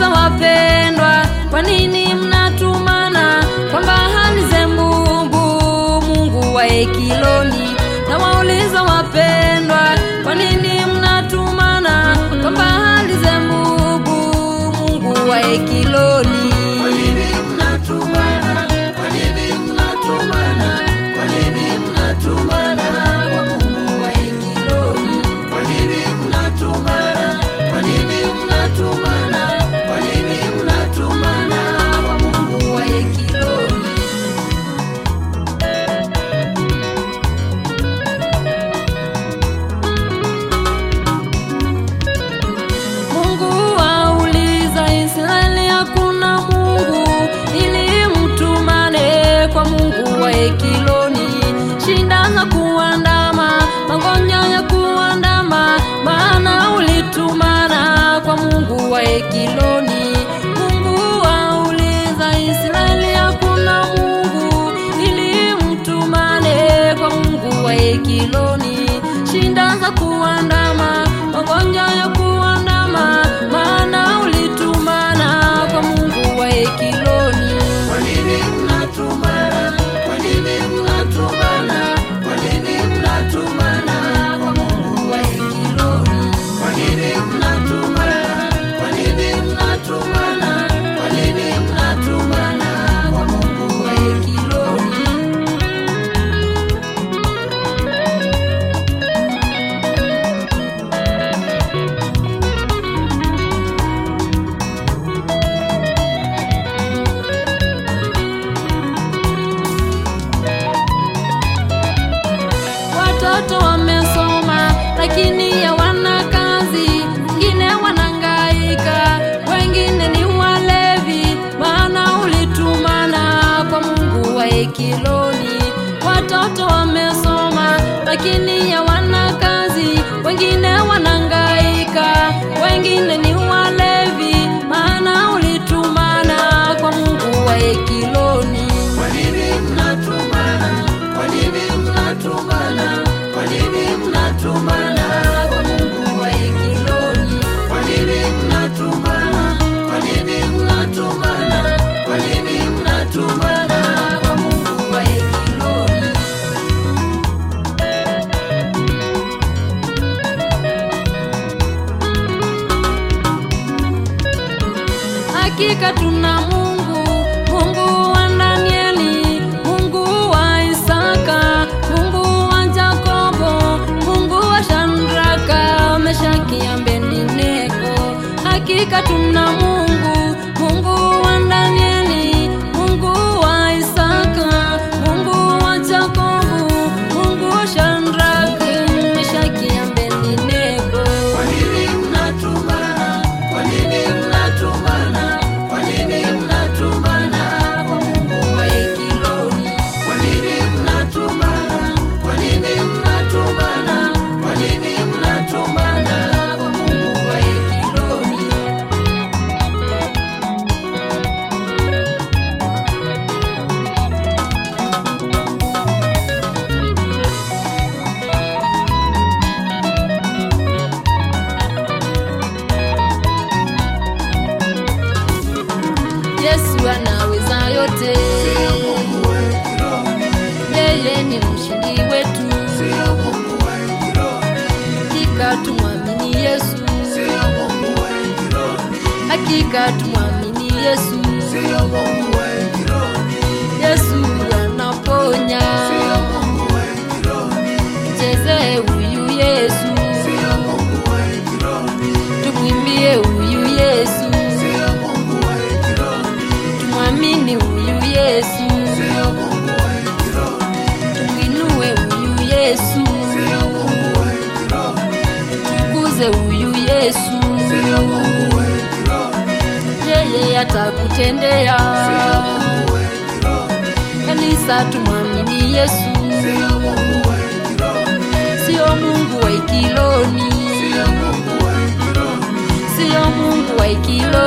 nawauliza wapendwa, kwa nini mnatumana kwamba hali zembubu Mungu wa Ekiloni? Nawauliza wapendwa, kwa nini mnatumana kwamba hali zembubu Mungu wa Ekiloni? Kwa nini mnatumana? Kwa nini mnatumana? Kwa nini mnatumana kwa Mungu wa Ekiloni? Kwa nini mnatumana? Kwa nini mnatumana? Kwa nini mnatumana kwa Mungu wa Ekiloni? Mungu auliza Israeli, hakuna Mungu ili mtumane kwa Mungu wa Ekiloni. Shida za kuandama, magonjwa ya kuandama, maana ulitumana kwa Mungu wa Ekiloni. Mungu auliza Israeli, hakuna Mungu ili mtumane kwa Mungu wa Ekiloni. Shida za kuandama, magonjwa ya kuandama, maana ulitumana kwa Mungu wa Ekiloni. Kwa nini mnatumana? Kwa nini mnatumana? Kwa nini mnatumana kwa Mungu wa Ekiloni? Kwa nini mnatumana? Kwa nini mnatumana? Kwa nini mnatumana kwa Mungu wa Ekiloni? Watoto wamesoma lakini hawana kazi, wengine wanangaika, wengine ni walevi, maana ulitumana kwa Mungu wa Ekiloni. Watoto wamesoma lakini hawana kazi, wengine wanangaika, wengine ni walevi, maana ulitumana kwa Mungu wa Ekiloni. Kwa nini mnatumana? Kwa nini mnatumana? Kwa nini mnatumana kwa Mungu wa Ekiloni? Kwa nini mnatumana? Kwa nini mnatumana? Kwa nini mnatumana kwa Mungu wa Ekiloni? Hakika tuna Mungu, Mungu wa Danieli, Mungu wa Isaka, Mungu wa Yakobo, Mungu wa Shadraka, Meshaki, Abednego. Hakika tuna Mungu, Mungu wa Danieli, Mungu wa Isaka, Mungu wa Yakobo, Mungu wa Shadraka, Meshaki, Abednego. Kwa nini mnatumana? Kwa nini mnatumana? Kwa nini mnatumana kwa Mungu wa Ekiloni? Kwa nini mnatumana? Kwa nini mnatumana? Kwa nini mnatumana kwa Mungu wa Ekiloni? Yesu anaweza yote, Sio Mungu wa Ekiloni, yeye ni mshindi wetu. sio Mungu wa Ekiloni, Hakika tumwamini Yesu, sio Mungu wa Ekiloni, hakika tumwamini Yesu. sio Mungu wa Ekiloni, Yesu anaponya, sio Mungu wa Ekiloni, cheze huyu Yesu, sio Mungu wa Ekiloni, tumwimbie huyu Yesu, sio Mungu wa Ekiloni, tumwamini huyu Yesu, sio Mungu wa Ekiloni, tumwinue huyu Yesu, sio Mungu wa Ekiloni, tukuze huyu Yesu, sio Mungu wa Ekiloni, yeye atakutendea. sio Mungu wa Ekiloni, Kanisa tumwamini Yesu, sio Mungu wa Ekiloni, sio Mungu wa Ekiloni, sio Mungu wa Ekiloni, sio Mungu wa Ekiloni.